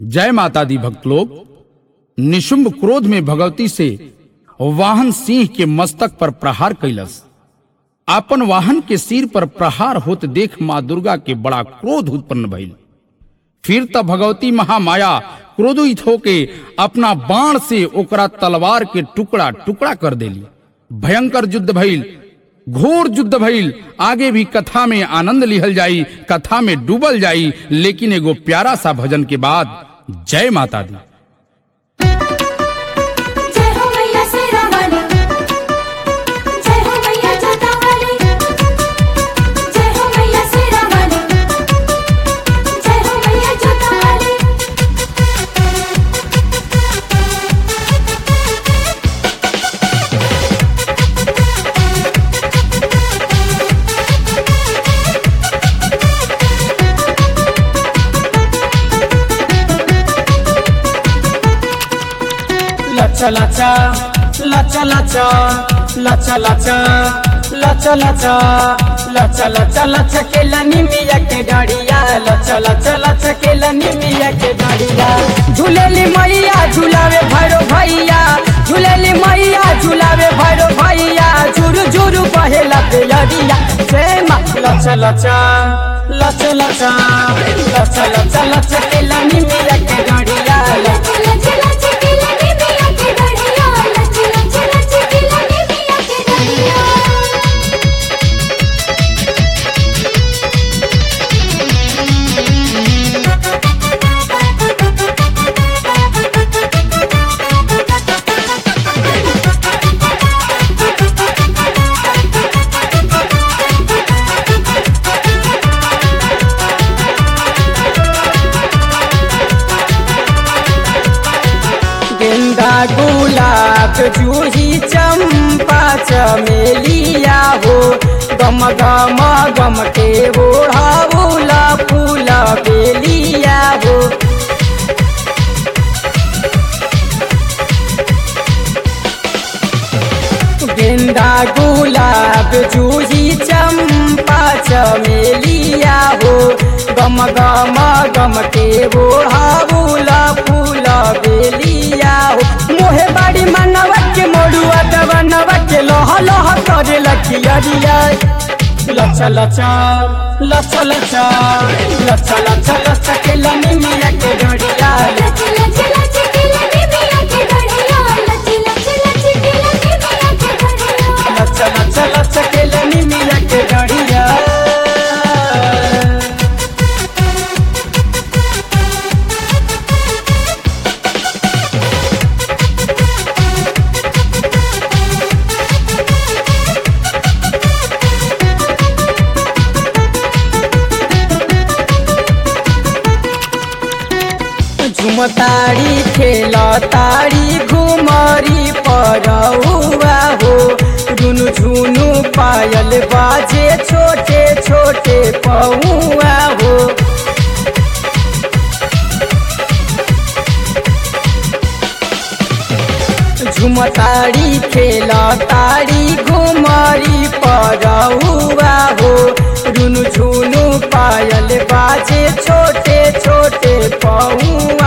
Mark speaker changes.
Speaker 1: जय माता दी भक्त लोग निशुंभ क्रोध में भगवती से वाहन सिंह के मस्तक पर प्रहार कैलस आपन वाहन के सिर पर प्रहार होत देख माँ दुर्गा के बड़ा क्रोध उत्पन्न भइल फिर तब भगवती महामाया क्रोधित होके अपना बाण से ओकरा तलवार के टुकड़ा टुकड़ा कर देली भयंकर युद्ध भइल घोर युद्ध भइल आगे भी कथा में आनंद लिहल जाई कथा में डूबल जाई लेकिन एगो प्यारा सा भजन के बाद जय माता दी
Speaker 2: जय हो मैया शेरा वाली जय हो मैया जोता वाली जय हो मैया शेरा वाली जय हो मैया जोता वाली
Speaker 3: लचा लचा लचा लचा लचा लचा लचा लचा लचा लचा लचा के लनिमिया के डड़िया लचा लचा लचा के लनिमिया के डड़िया झूलेली मैया झूलावे भैरो भैया झूलेली मैया झूलावे भैरो भैया झुरु झुरु बहेला पेलरिया जय माँ लचा लचा लचा लचा लचा लचा लचा के लनिमिया के डड़िया
Speaker 2: लच लच लच के लनी मिया के डढ़िया लच लच लच के लनी मिया के डढ़िया
Speaker 3: गेंदा गुलाब जूही चंपा चमेलिया हो गम गम गम के ओढ़ाउला फूल बेलिया हो गेंदा गुलाब जूही चंपा चमेलिया हो गम गम गम के ओढ़ाउला फूल बेलिया हो मोहे बाड़ी मनवा के मोड़ुआ दवनवा के लोह लोह करे लखियरिया लचा लचा लचा लचा लचा लचा लचा के लनी मिया के डोरिया
Speaker 2: लच लच लच के लनी मिया के डढ़िया लच लच लच के लनी मिया के डढ़िया
Speaker 3: लचा लचा लचा के लनी मिया के डोरिया झुमतारी खेल तारी घुमरी परौआ हो रुनु झुनु पायल बाजे छोटे छोटे पौआ हो झुमतारी खेल तारी घुमरी परौआ हो रुनु झुनु पायल बाजे छोटे छोटे पौआ